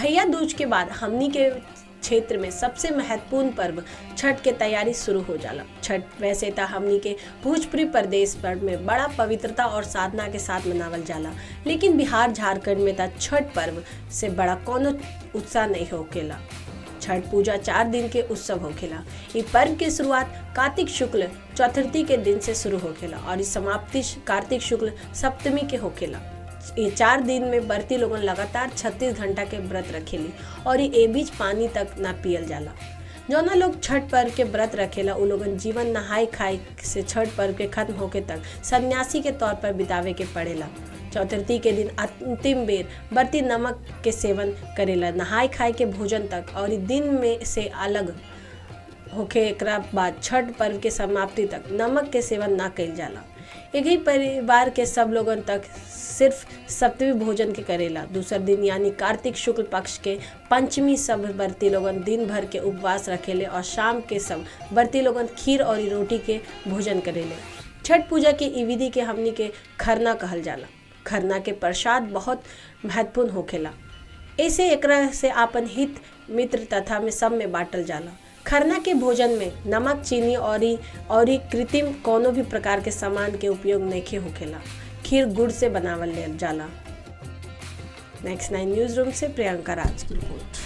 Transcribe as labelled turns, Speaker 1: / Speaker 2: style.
Speaker 1: भैया दूज के बाद हमनी के क्षेत्र में सबसे महत्वपूर्ण पर्व छठ के तैयारी शुरू हो जाला छठ वैसे तो हमनी के भोजपुरी प्रदेश पर में बड़ा पवित्रता और साधना के साथ मनावल जाला लेकिन बिहार झारखंड में तो छठ पर्व से बड़ा कोनो उत्साह नहीं होकेला छठ पूजा चार दिन के उत्सव होखेला ये पर्व के शुरुआत कार्तिक शुक्ल चतुर्थी के दिन से शुरू होखेला और इस समाप्ति कार्तिक शुक्ल सप्तमी के होखेला ये चार दिन में बरती लोगन लगातार 36 घंटा के व्रत रखेली और ये ए बीच पानी तक ना पियल जाला जौना लोग छठ पर्व के व्रत रखेला उ लोगन जीवन नहाय खाए से छठ पर्व के खत्म होके तक सन्यासी के तौर पर बितावे के पड़ेला चतुर्थी के दिन अंतिम बेर बर्ती नमक के सेवन करेला नहाय खाए के भोजन तक और इ दिन में से अलग होके एकरा बाद छठ पर्व के समाप्ति तक नमक के सेवन ना कइल जाला एक ही परिवार के सब लोगन तक सिर्फ सप्तमी भोजन के करेला दूसर दिन यानी कार्तिक शुक्ल पक्ष के पंचमी सब बर्ती लोगन दिन भर के उपवास रखेले और शाम के सब बर्ती लोगन खीर और रोटी के भोजन करेले छठ पूजा के ई विधि के हमनी के खरना कहल जाला खरना के प्रसाद बहुत महत्वपूर्ण होखेला ऐसे एकरा से आपन हित मित्र तथा में सब में बांटल जाला खरना के भोजन में नमक चीनी और और कृत्रिम कोनो भी प्रकार के सामान के उपयोग नहीं होखेला खीर गुड़ से बनावल जाला नेक्स्ट नाइन न्यूज रूम से प्रियंका राज की रिपोर्ट